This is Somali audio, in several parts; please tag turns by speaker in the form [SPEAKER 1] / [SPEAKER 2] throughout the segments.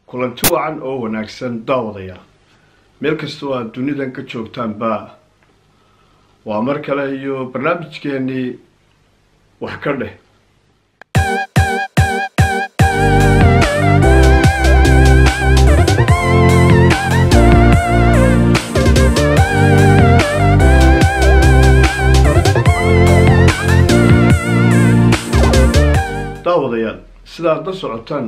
[SPEAKER 1] kulanti wacan oo wanaagsan daawadayaal meel kastoo aad dunidan ka joogtaanba waa mar kale iyo barnaamijkeenii wax ka dheh daawadayaal sidaad la socotaan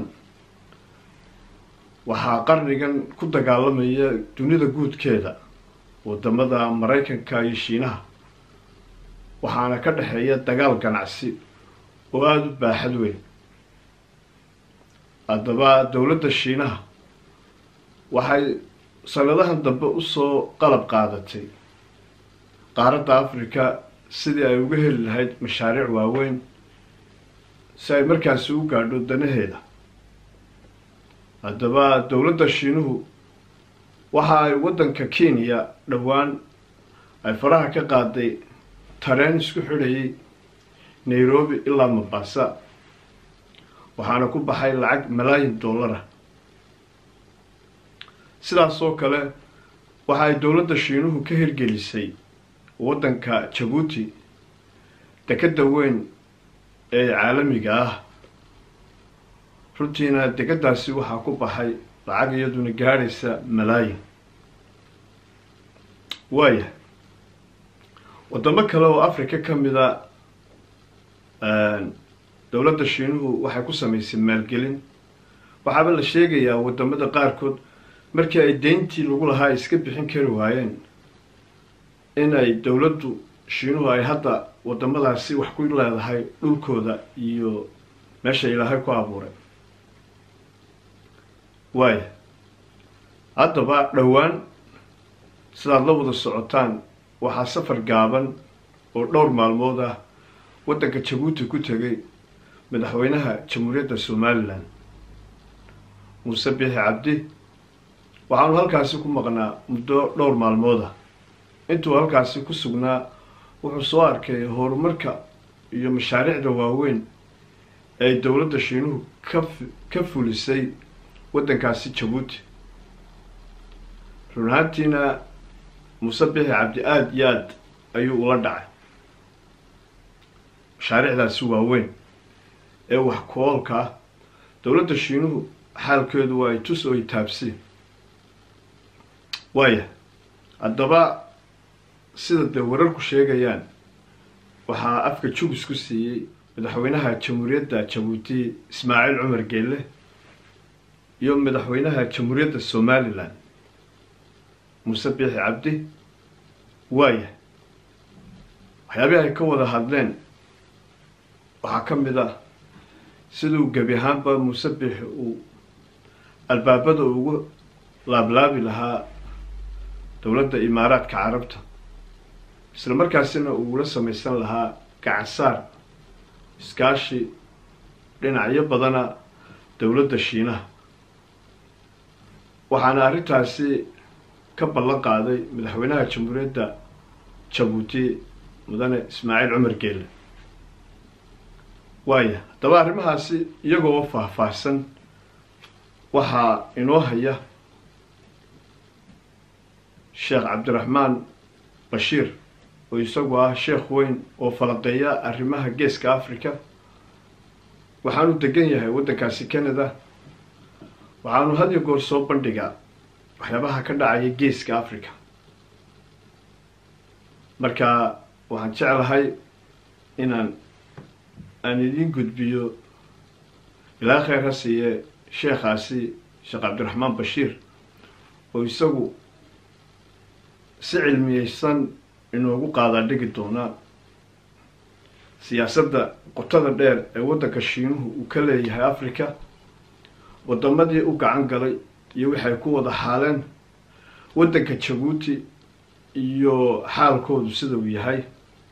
[SPEAKER 1] waxaa qarnigan ku dagaalamaya dunida guudkeeda wadamada maraykanka iyo shiinaha waxaana ka dhexeeya dagaal ganacsi oo aada u baaxad weyn haddaba dowladda shiinaha waxay sanadahan dambe usoo qalab qaadatay qaaradda africa sidii ay uga heli lahayd mashaariic waaweyn si ay markaasi u gaadho danaheeda haddaba dowladda shiinuhu waxa ay waddanka kenya dhowaan ay faraha ka qaaday tareen isku xidhayay nairobi ilaa mombasa waxaana ku baxay lacag malaayin dollara sidaas oo kale waxa ay dowladda shiinuhu ka hirgelisay waddanka jabuuti dekadda weyn ee caalamiga ah runtiina dekadaasi waxaa ku baxay lacag iyaduna gaadhaysa malaayin waaya wadamo kale oo africa ka mida dowladda shiinuhu waxay ku samaysay maalgelin waxaaba la sheegayaa wadamada qaarkood markii ay deyntii lagu lahaa ay iska bixin kari waayeen in ay dowladdu shiinuhu ay hadda wadamadaasi wax ku leedahay dhulkooda iyo meesha ilaahay ku abuuray waaya haddaba dhowaan sidaad la wada socotaan waxaa safar gaaban oo dhowr maalmood ah waddanka jabuuti ku tegay madaxweynaha jamhuuriyadda somalilan muuse biixi cabdi waxaanu halkaasi ku maqnaa muddo dhowr maalmood ah intuu halkaasi ku sugnaa wuxuu soo arkay horumarka iyo mashaariicda waaweyn ay dowladda shiinuhu ka ka fulisay waddankaasi jabuuti run ahaantiina muuse bixi cabdi aada iyo aad ayuu ula dhacay mashaariicdaasi waaweyn ee wax ku-oolka ah dowladda shiinuhu xaalkeedu waa ay tus oo ay taabsi waaya haddaba sida dee wararku sheegayaan waxaa afka jubis ku siiyey madaxweynaha jamhuuriyadda jabuuti ismaaciil cumar geelle iyo madaxweynaha jamhuuriyadda somalilan muuse biixi cabdi waaya waxyaabihii ay ka wada hadleen waxaa ka mid ah siduu gebi ahaanba muuse biixi uu albaabada ugu laablaabi lahaa dowladda imaaraadka carabta isla markaasina uula samaysan lahaa gacansaar iskaashi dhinacyo badana dowladda shiinaha waxaana arrintaasi ka ballan qaaday madaxweynaha jamhuuriyadda jabuuti mudane ismaaciil cumar geelle waaya haddaba arrimahaasi iyagoo faahfaahsan waxaa inoo haya sheekh cabdiraxmaan bashiir oo isagu ah sheekh weyn oo falaqeeya arrimaha geeska africa waxaanu degan yahay waddankaasi canada waxaanu had iyo goor soo bandhigaa waxyaabaha ka dhacaya geeska africa marka waxaan jeclahay inaan aan idiin gudbiyo ilaa kheyr ha siiye sheekhaasi sheekh cabdiraxmaan bashiir oo isagu si cilmiyeysan inoogu qaadaa dhigi doonaa siyaasadda qotada dheer ee waddanka shiinuhu uu ka leeyahay africa wadamadii u gacan galay iyo waxay ku wada xaaleen waddanka jabuuti iyo xaalkoodu sida uu yahay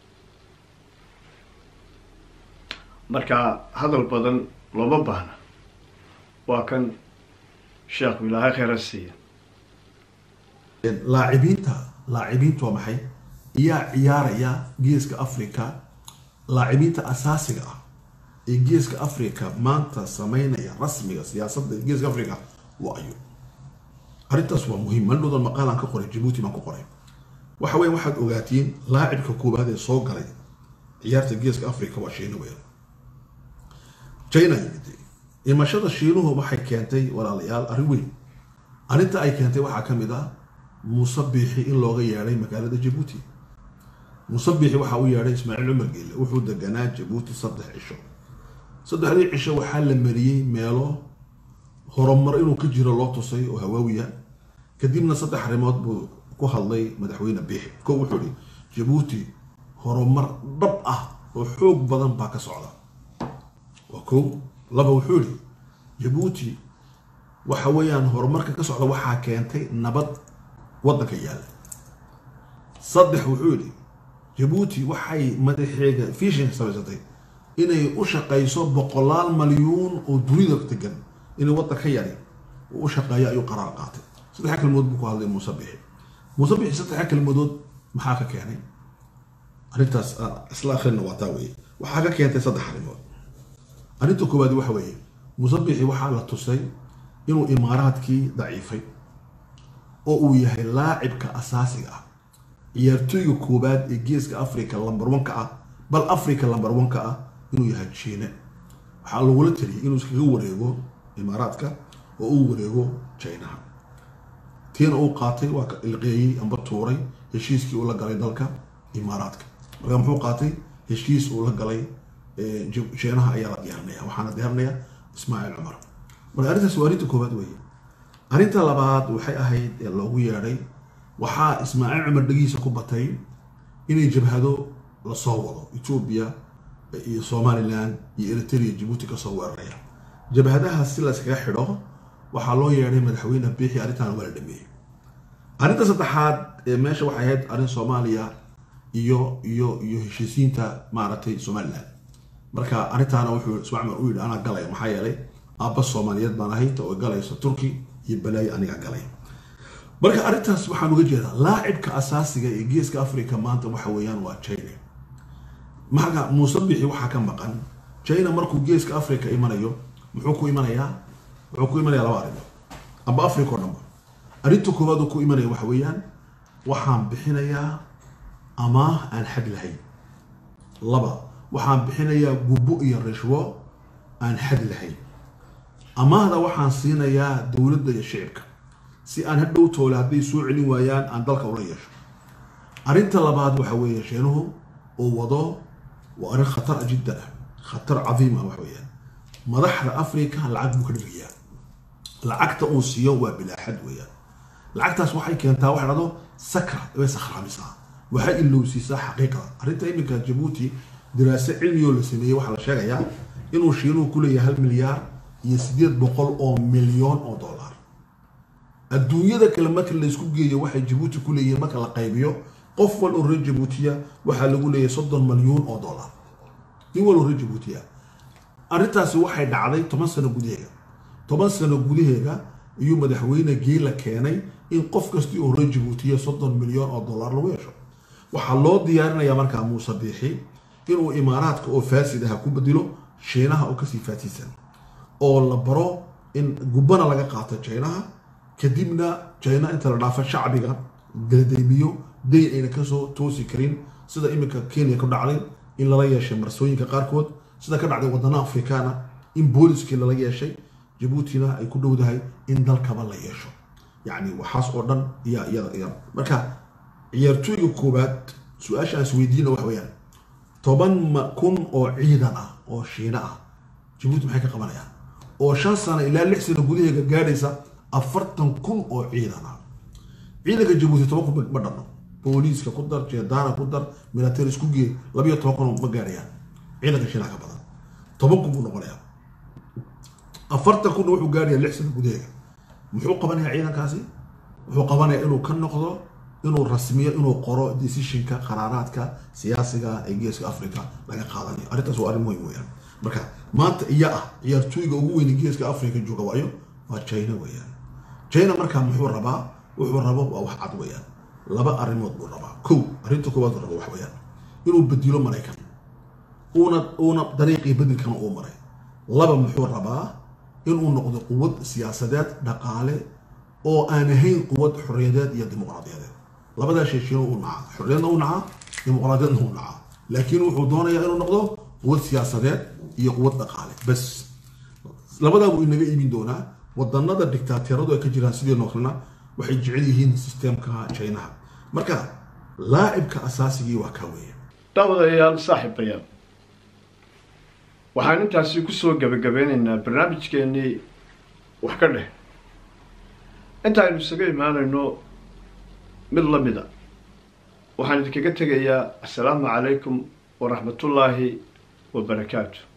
[SPEAKER 1] marka hadal badan looma baahna waa kan sheekhu ilaahay kheyra siiya
[SPEAKER 2] laacibiinta laacibiintu waa maxay iyaa ciyaaraya geeska africa laacibiinta asaasiga ah ee geeska africa maanta sameynaya rasmiga siyaasadda geeska africa waa ayo arrintaas waa muhiim mandhodan maqaalaan ka qoray jabuuti baan ku qoray waxa weya waxaad ogaatiin laacibka koobaad ee soo galay ciyaarta geeska africa waa shiina weyn china yimid imashada shiinuhu waxay keentay walaalayaal arrin weyn arrinta ay keentay waxaa ka mid ah muuse biixi in looga yeedhay magaalada jabuuti muuse biixi waxaa u yeedhay ismaaciil cumar geelle wuxuu deganaa jabuuti saddex cisho saddexdii cisho waxaa la mariyey meelo horumar inuu ka jiro loo tusay oo hawaawiya kadibna saddex arrimood buu ku hadlay madaxweyne biixi ko wuxuu ihi jabuuti horumar dhab ah oo xoog badan baa ka socda waa ko laba wuxuu ihi jabuuti waxa weeyaan horumarka ka socda waxaa keentay nabad waddanka yaalla saddex wuxuu yidhi jabuuti waxay madaxeega fishin samaysatay inay u shaqayso boqolaal malyuun oo dunida degan inay waddan ka yari uu u shaqeeyo ayuu qaraar qaatay saddexa kelmood buu ku hadlay muuse bixi muuse bixi saddexa kelmadood maxaa ka keenay arrintaas isla akhrina waa taa weeye waxaa ka keentay saddex arrimood arrinta koowaad waxa weeye muuse bixi waxaa la tusay inuu imaaraadkii daciifay oo uu yahay laacibka asaasiga ah ciyaartooyga koobaad ee geeska africa lambar onka ah bal africa lambar onka ah inuu yahay jiine waxaa lagula taliyay inuu iskaga wareego imaaraadka oo uu wareego jinaha tiina uu qaatay waa ilqeeyey amba tuuray heshiiskii uu la galay dalka imaaraadka marka muxuu qaatay heshiis uu la galay jinaha ayaa la diyaarinaya waxaana diyaarinaya ismaaciil cumar marka arrintaas waa arrinta koowaad weeye arrinta labaad waxay ahayd ee loogu yeedhay waxaa ismaaciil cumar dhegiisa ku batay inay jabhado lasoo wado etoobiya iyo somalilan iyo eritrea jabuuti kasoo weeraraya jabhadahaas si layskaga xidho waxaa loo yeedhay madaxweyne biixi arrintan waa la dhameeyey arrinta saddexaad ee meesha waxay ahayd arrin soomaaliya iyo iyo iyo heshiisiinta maaragtay somalilan marka arrintaana wuxuu ismaaciil cumar u yidhi anaa galaya maxaa yeelay aabba soomaaliyeed baan ahay oo galayso turki iyo balaayo aniga galay marka arrintaas waxaan uga jeedaa laacibka asaasiga ee geeska africa maanta waxa weeyaan waa china marka muuse bixi waxaa ka maqan china markuu geeska africa imanayo muxuu ku imanayaa wuxuu ku imanaya laba arrimood amba africa oo dhanba arrinta koowaad uu ku imanaya waxa weeyaan waxaan bixinayaa amaah aan xad lahayn laba waxaan bixinayaa gubbo iyo rishwo aan xad lahayn amaahda waxaan siinayaa dowladda iyo shicibka si aan hadhow toole hadday soo celin waayaan aan dalka ula yeesho arrinta labaad waxa weeye sheenuhu uu wado waa arrin khatar jiddan ah khatar cadiim ah waxa weeyaan madaxda africa lacag buu ka dhirgayaa lacagta uu siiyo waa bilaaxad weeyaan lacagtaas waxay keentaa waxa dhado sakra way sakhraamisaa waxay ilowsiisaa xaqiiqda arrinta iminka jabuuti diraaso cilmiyoo la sameeyey waxaa la sheegayaa inuu shiinuhu ku leeyahay hal milyaar iyo sideed boqol oo milyoon oo dollar adduunyada kale marka laysku geeyo waxay jabuuti ku leeyihiin marka la qaybiyo qof wal oo reer jabuutiya waxaa lagu leeyahay soddon malyuun oo dollar nin wal oo reer jabuutiya arrintaasi waxay dhacday toban sano gudaheega toban sano gudaheega ayuu madaxweyne geela keenay in qof kastii oo reer jabuutiya soddon milyan oo dollar lagu yeesho waxaa loo diyaarinayaa markaa muuse biixi inuu imaaraadka oo faasid aha ku bedelo shiinaha oo kasii faasisan oo la baro in gubbana laga qaato jinaha kadibna jina inta la dhaafo shacbiga galadaymiyo dayn ayna kasoo toosi karin sida iminka kenya ku dhacday in lala yeeshay marsooyinka qaarkood sida ka dhacday wadana afrikaana in booliskii lala yeeshay jabuutina ay ku dhowdahay in dalkaba la yeesho yacni waxaas oo dhan iya iyada iya marka ciyaartooyga koowaad su-aasha aan isweydiina waxa weeyaan toban kun oo ciidan ah oo shiina ah jabuuti maxay ka qabanayaan oo shan sano ilaa lix sano gudaheega gaadhaysa afartan kun oo ciidan ah ciidanka jabuuti toban kun ma dhanno booliiska ku dar jeedaana ku dar military isku gee labiyo toban kun ma gaadhayaan ciidanka shiinaha ka badan toban kun buu noqonayaa afartan kunna wuxuu gaadhayaa lix sano gudaheega muxuu qabanayaa ciidankaasi wuxuu qabanayaa inuu ka noqdo inuu rasmiyo inuu qoro decisionka qaraaraadka siyaasiga ee geeska africa laga qaadanayo arrintaas waa arrin muhim weeyaan marka maanta iya ah ciyaartooyga ugu weyne geeska africa jooga waayo waa china weeyaan china markaa muxuu rabaa wuxuu rabo waa wax cad weeyaan laba arrimood buu rabaa kow arrinta koowaad uu rabo wax weeyaan inuu bedilo maraykan uuna uuna dariiqii bedelkana uu maray laba muxuu rabaa inuu noqdo quwad siyaasadeed dhaqaale oo aan ahayn quwad xorriyadeed iyo dimuqraadiyadeed labadaa shay shiino uu nacaa xorriyadna u nacaa dimuqraadiyadna u nacaa laakiin wuxuu doonayaa inuu noqdo quwad siyaasadeed iyo quwad dhaqaale bas labadaa buu inaga iibin doonaa wadanada dictaateeradu ay ka jiraan sideenoo kalena waxay jecel yihiin sistemka chinaha marka laacibka asaasigii waa kaa weeye
[SPEAKER 1] daawadayaal saaxiibayaal waxaan intaasi kusoo gabagabeynaynaa barnaamijkeennii wax ka dheh intaaynu isaga imaanayno mid la mida waxaan idinkaga tegayaa assalaamu calaykum waraxmatullaahi wabarakaatu